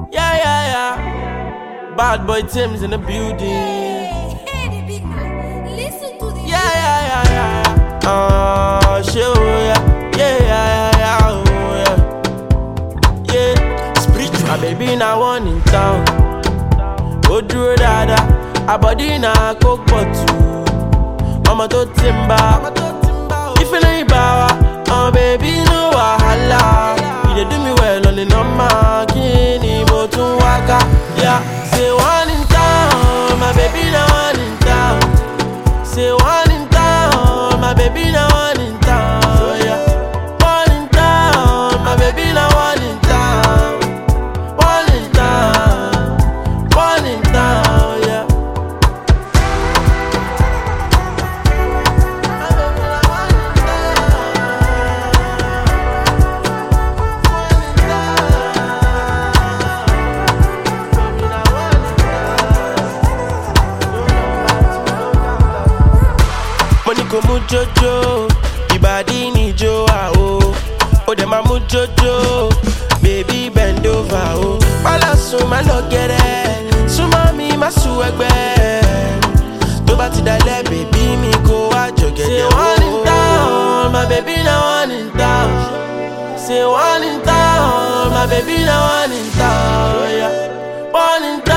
Yeah, yeah, yeah. Bad boy Tim's in the building. Hey, hey, the big man. Listen to the Yeah, yeah, yeah, yeah. Oh, shit, oh, yeah. Yeah, yeah, yeah, yeah, oh, yeah. Yeah. Spiritual. My baby now one in town. Ó dúró dáadáa, àbọ̀dí náà kó pọ̀ tù. Ọmọ tó ti ń bá. Ìfẹ́lẹ́ ìbá wa, ọmọ bèbí no wàhálà. You dey do me well on the number, kí ni mo tún wá ká? Yeah. Say one in town, my baby na one in town. Say one in town, my baby na one in town. Yeah. One in town, my baby na one in town. One in town, one in town, yeah. My baby na one in mo ní kò mú jójó ìbàdí níjó àwò ó dẹ̀ máa mú jójó bèbí bend over o. pálá sùn má lọ gẹ̀rẹ́ súnmọ́ mi má sùn ẹgbẹ́ tó bá ti dalẹ̀ bèbí mi kó wá jọ̀gẹ̀dẹ̀ o. say one in town my baby na one in town say one in town my baby na one in town yeah. one in